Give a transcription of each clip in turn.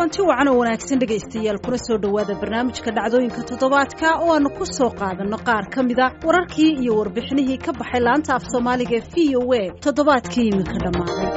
kulanti wacan oo wanaagsan dhegaystayaal kuna soo dhowaada barnaamijka dhacdooyinka toddobaadka oo aanu ku soo qaadanno qaar ka mida wararkii iyo warbixinihii ka baxay laanta af soomaaliga ee v o a toddobaadkii iminka dhammaaday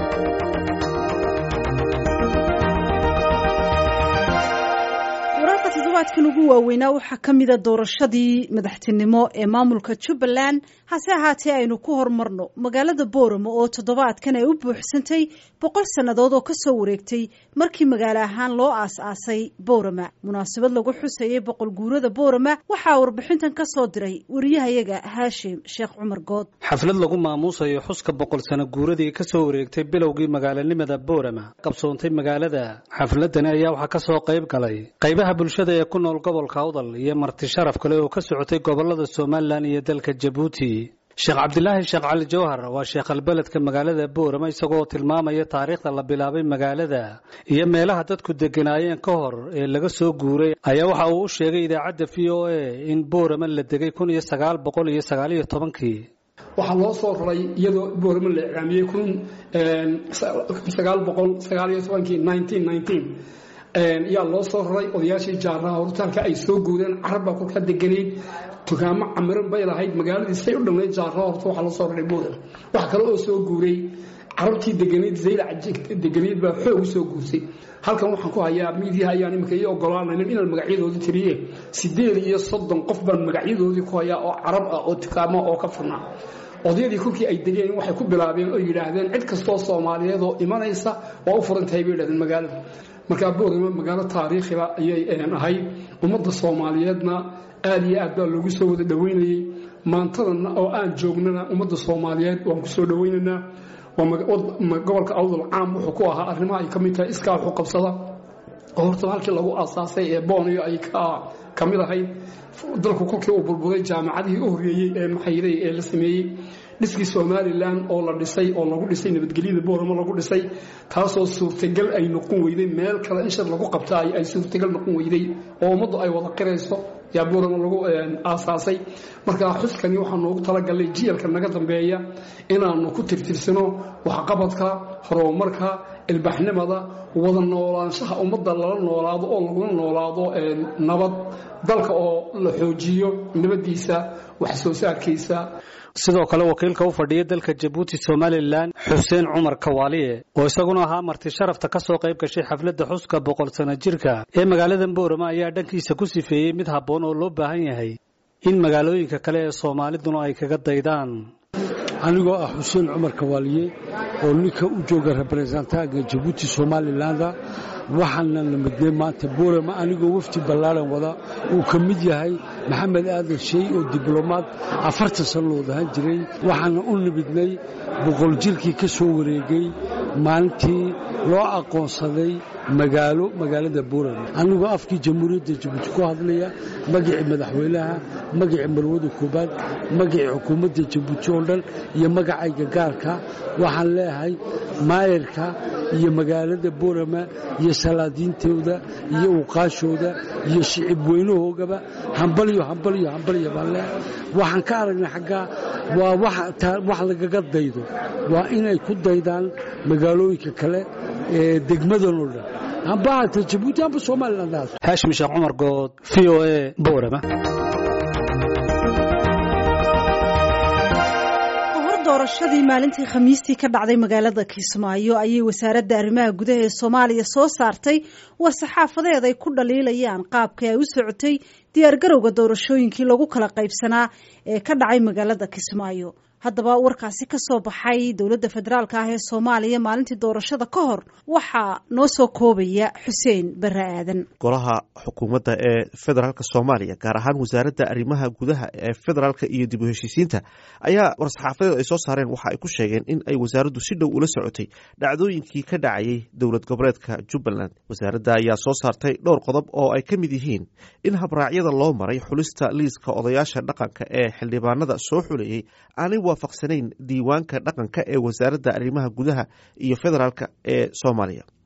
wararka toddobaadkan ugu waaweynaa waxaa ka mida doorashadii madaxtinimo ee maamulka jubbaland hase ahaatee aynu ku hormarno magaalada booramo oo toddobaadkan ay u buuxsantay boqol sannadood oo kasoo wareegtay markii magaalo ahaan loo aas-aasay boorama munaasabad lagu xusayay boqol guurada boorama waxaa warbixintan ka soo diray wariyahayaga haashim sheekh cumar good xaflad lagu maamuusayo xuska boqol sano guuradii kasoo wareegtay bilowgii magaalanimada boorama qabsoontay magaalada xafladani ayaa waxaa kasoo qayb galay qaybaha bulshada ee ku nool gobolka awdal iyo marti sharaf kale oo ka socotay gobolada somalilan iyo dalka jabuuti sheekh cabdilaahi sheekh cali jawhar waa sheekhalbeledka magaalada boorama isagoo tilmaamaya taariikhda la bilaabay magaalada iyo meelaha dadku deganaayeen ka hor ee laga soo guuray ayaa waxa uu u sheegay idaacadda v o a in boorama la degay kun iyo sagaal boqol iyo sagaaliyo tobankii waxaa loo soo raray iyadoo boorama la iclaamiyey kun sagaal boqol sagaaliyo tobankii nineteen nineteen yaa loo soo raray odayaashii jaaraha hortaalka ay soo guureen carabbaa kolkaa deganayd dukaamo camiran bay lahayd magaaladii say u dhamnayd jaaraha horta waxaa loo soo raray boorama waxa kale oo soo guuray carabtii deganayd zaylac deganayd baa xoog u soo guursay halkan waxaan ku hayaa miidiyaha ayaan imika ii ogolaanaynin inaan magacyadoodii tiriye sideed iyo soddon qof baan magacyadoodii ku hayaa oo carab ah oo dukaamo oo ka furnaa odayadii kolkii ay degeen waxay ku bilaabeen oo yidhaahdeen cid kastoo soomaaliyeed oo imanaysa waa u furan tahay bay yidhahdeen magaalada markaa boorama magaalo taariikhiba ayay ahayd ummadda soomaaliyeedna aad iyo aad baa loogu soo wada dhoweynayey maantadana oo aan joognana ummadda soomaaliyeed waan ku soo dhoweynaynaa gobolka awdal caam wuxuu ku ahaa arrimaha ay ka mid tahay iskaa wuxuu qabsada oo horta halkii lagu aasaasay ee booniyo ay ka mid ahayd dalku kolkii uu burburay jaamacadihii u horreeyey ee maxayday ee la sameeyey dhiskii somalilan oo la dhisay oo lagu dhisay nabadgelyada booramo lagu dhisay taasoo suurtagal ay noqon weyday meel kale in shir lagu qabta ay suurtagal noqon weyday oo ummaddu ay wada qirayso yaa booramo lagu aasaasay markaa xuskani waxaa noogu talagalay jiyalka naga dambeeya inaanu ku tirtirsano waxqabadka horumarka ilbaxnimada wada noolaanshaha ummadda lala noolaado oo lagula noolaado nabad dalka oo la xoojiyo nabadiisa wax soo saarkiisa sidoo kale wakiilka u fadhiya dalka jabuuti somalilan xuseen cumar kawaaliye oo isaguna ahaa marti sharafta ka soo qayb gashay xafladda xuska boqol sano jirka ee magaalada boorama ayaa dhankiisa ku sifeeyey mid habboon oo loo baahan yahay in magaalooyinka kale ee soomaaliduna ay kaga daydaan anigoo ah xuseen cumar kawaaliye oo ninka u jooga reberesentanka jabuuti somalilanda waxaana la midnay maanta boorama anigoo wafdi ballaaran wada uu ka mid yahay maxamed aadan sheey oo diblomaad afartan sano loo dahan jiray waxaana u nimidnay boqol jirkii ka soo wareegay maalintii loo aqoonsaday magaalo magaalada boorama anigoo afkii jamhuuriyadda jabuuti ku hadlaya magacii madaxweynaha magacii marwada koobaad magacii xukuumadda jabuuti oo dhan iyo magacayga gaarka waxaan leeyahay maayarka iyo magaalada boorama iyo salaadiintooda iyo uqaashooda iyo shicib weynahoogaba hambalyo hambalyo hambalyo baan leeyahay waxaan ka aragnay xaggaa waa wax lagaga daydo waa inay ku daydaan magaalooyinka kale ee degmadan oo dhan amba hata jabuuti amba somaliland haashim sheekh cumar good v o a boorama doorashadii maalintii khamiistii ka dhacday magaalada kismaayo ayay wasaaradda arrimaha gudaha ee soomaaliya soo saartay war saxaafadeed ay ku dhaliilayaan qaabka ay u socotay diyaargarowga doorashooyinkii lagu kala qaybsanaa ee ka dhacay magaalada kismaayo haddaba warkaasi ka soo baxay dowladda federaalka ah ee soomaaliya maalintii doorashada ka hor waxaa noo soo koobaya xuseen barre aadan golaha xukuumadda ee federaalka soomaaliya gaar ahaan wasaaradda arrimaha gudaha ee federaalka iyo dib u heshiisiinta ayaa war-saxaafadeed ay soo saareen waxa ay ku sheegeen in ay wasaaraddu si dhow ula socotay dhacdooyinkii ka dhacayay dowlad goboleedka jubbaland wasaaradda ayaa soo saartay dhowr qodob oo ay ka mid yihiin in habraacyada loo maray xulista liiska odayaasha dhaqanka ee xildhibaanada soo xuleeyey aanay waafaqsanayn diiwaanka dhaqanka ee wasaaradda arrimaha gudaha iyo federaalka ee soomaaliya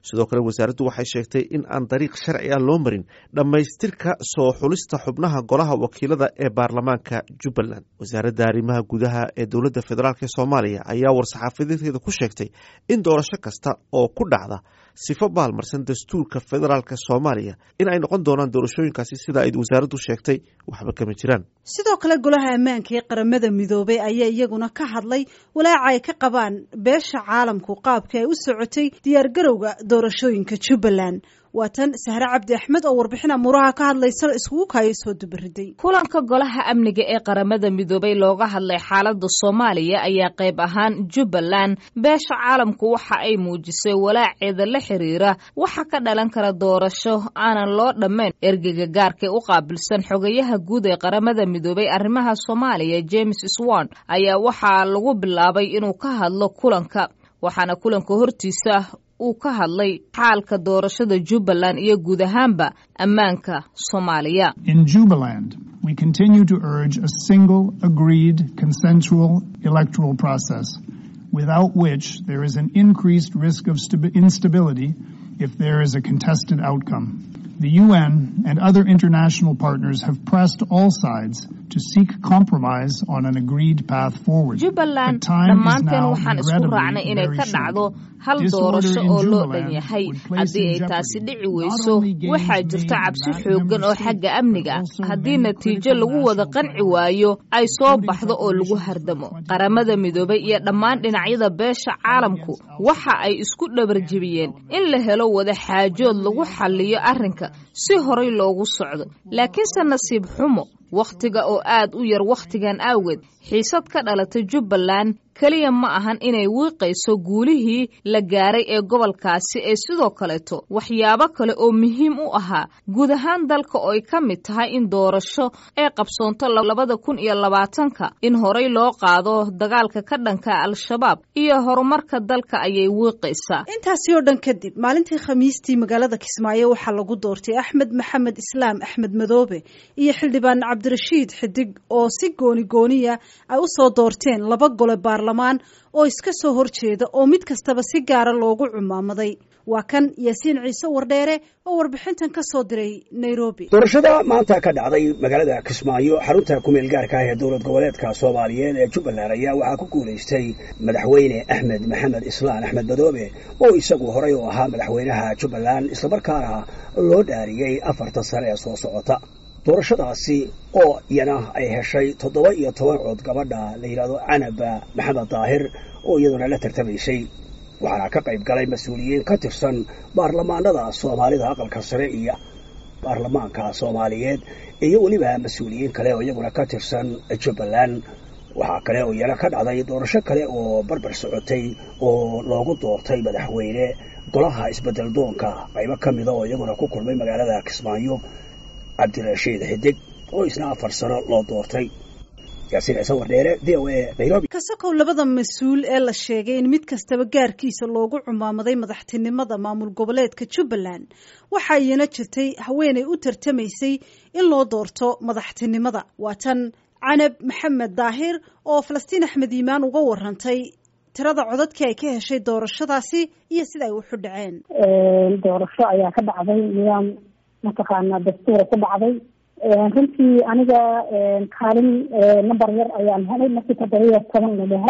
sidoo kale wasaaraddu waxay sheegtay in aan dariiq sharci ah loo marin dhammaystirka soo xulista xubnaha golaha wakiilada ee baarlamaanka jubbaland wasaaradda arrimaha gudaha ee dowladda federaalk ee soomaaliya ayaa war-saxaafadeedkeeda ku sheegtay in doorasho kasta oo ku dhacda sifo baalmarsan dastuurka federaalk soomaaliya in ay noqon doonaan doorashooyinkaasi sida ay wasaaraddu sheegtay waxba kama jiraan sidoo kale golaha ammaanka ee qaramada midoobay ayaa iyaguna ka hadlay walaaca ay ka qabaan beesha caalamku qaabka ay u socotay diyaargarowga doorashooyinka jubbaland waa tan sahre cabdi axmed oo warbixin amuuraha ka hadlaysa iskugu kaaya soo dubariday kulanka golaha amniga ee qaramada midoobay looga hadlay xaaladda soomaaliya ayaa qayb ahaan jubbaland beesha caalamku waxa ay muujisay walaaceeda la xiriira waxa ka dhalan kara doorasho aanan loo dhammayn ergeyga gaarkae u qaabilsan xogayaha guud ee qaramada midoobay arrimaha soomaaliya james swan ayaa waxaa lagu bilaabay inuu ka hadlo kulanka waxaana kulanka hortiisa uu ka hadlay xaalka doorashada jubbaland iyo guud ahaanba ammaanka soomaaliya In Jubaland, we continue to urge a single, agreed, consensual electoral process, without which there is an increased risk of stabi- instability if there is a contested outcome. The UN and other international partners have pressed all sides to seek compromise on an agreed path forward. jubbaland But time is dhammaanteen now waxaan isku regrettably raacnay inay very ka short. dhacdo hal Disorder doorasho in oo loo Jubaland dhan yahay would place haddii in ay taasi jeopardy dhici not weyso only gains waxaa made jirta in cabsi that xoogan member oo state, xagga but amniga also haddii many natiijo critical lagu wada national qanci priorities, waayo ay soo including baxdo oo lagu preparations for hardamo 2020 qaramada midoobay iyo dhammaan dhinacyada beesha caalamku waxa ay isku dhabarjebiyeen in la helo wada xaajood lagu xalliyo arrinka si horay loogu socdo laakiinse nasiib xumo wakhtiga oo aad u yar wakhtigan awgeed xiisad ka dhalatay jubbaland keliya ma ahan inay wiiqayso guulihii la gaaray ee gobolkaasi ee sidoo kaleeto waxyaabo kale oo muhiim u ahaa guud ahaan dalka oo ay ka mid tahay in doorasho ee qabsoonto labada kun iyo labaatanka in horay loo qaado dagaalka ka dhanka al-shabaab iyo horumarka dalka ayay wiiqaysaa intaasi oo dhan kadib maalintii khamiistii magaalada kismaayo waxaa lagu doortay axmed maxamed islaam axmed madoobe iyo xildhibaan cabdirashiid xidig oo si gooni gooniya ay u soo doorteen laba gole baarlamaan oo iska soo horjeeda oo mid kastaba si gaara loogu cumaamaday waa kan yaasiin ciise wardheere oo warbixintan ka soo diray nairobi doorashada maanta ka dhacday magaalada kismaayo xarunta kumeel gaarka ah ee dowlad goboleedka soomaaliyeed ee jubbaland ayaa waxaa ku guulaystay madaxweyne axmed maxamed islaan axmed madoobe oo isagu horey u ahaa madaxweynaha jubbaland islamarkaana loo dhaariyey afartan sane ee soo socota doorashadaasi oo iyana ay heshay toddoba iyo toban cood gabadha la yidhahdo canab maxamed daahir oo iyaduna la tartamaysay waxaana ka qayb galay mas-uuliyiin ka tirsan baarlamaanada soomaalida aqalka sare iyo baarlamaanka soomaaliyeed iyo weliba mas-uuliyiin kale oo iyaguna ka tirsan jubbaland waxaa kale oo iyana ka dhacday doorasho kale oo barbar socotay oo loogu doortay madaxweyne golaha isbedel doonka qaybo ka mida oo iyaguna ku kulmay magaalada kismaayo cabdirashiid xidig oo isna afar sano loo doortay yaasiin ciise wardheere v o a nairobi kasakow labada mas-uul ee la sheegay in mid kastaba gaarkiisa loogu cumaamaday madaxtinimada maamul goboleedka jubbaland waxaa iyana jirtay haweenay u tartamaysay in loo doorto madaxtinimada waa tan canab maxamed daahir oo falastiin axmed iimaan uga warantay tirada codadkii ay ka heshay doorashadaasi iyo sida ay uxu dhaceen doorasho ayaa ka dhacday nidaam mataqaana dastuura ku dhacday runtii aniga kaalin number yar ayaan helay markii toddobiyo toban la dhaho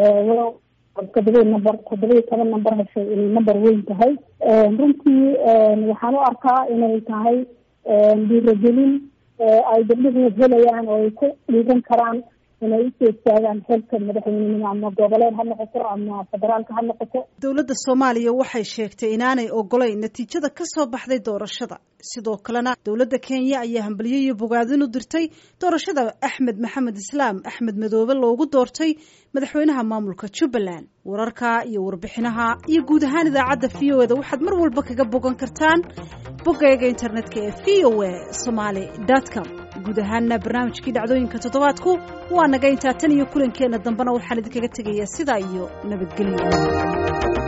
toddobiyo number toddobiyo toban number heshay inay number weyn tahay runtii waxaan u arkaa inay tahay dhiiragelin ay gabdhuhu helayaan oo ay ku dhiiran karaan inay usoo istaagaan xilka madaxweynenimo ama goboleed ha noqoto ama federaalka ha noqoto dowladda soomaaliya waxay sheegtay inaanay ogolayn natiijada ka soo baxday doorashada sidoo kalena dowladda kenya ayaa hambalyo iyo bogaadin u dirtay doorashada axmed maxamed islaam axmed madoobe loogu doortay madaxweynaha maamulka jubbaland wararka iyo warbixinaha iyo guud ahaan idaacadda v o eda waxaad mar walba kaga bogan kartaan bogayga internetka ee v o a somaly com guud ahaana barnaamijkii dhacdooyinka toddobaadku waa naga intaa tan iyo kulankeenna dambena waxaan idinkaga tegayaa sidaa iyo nabadgelyo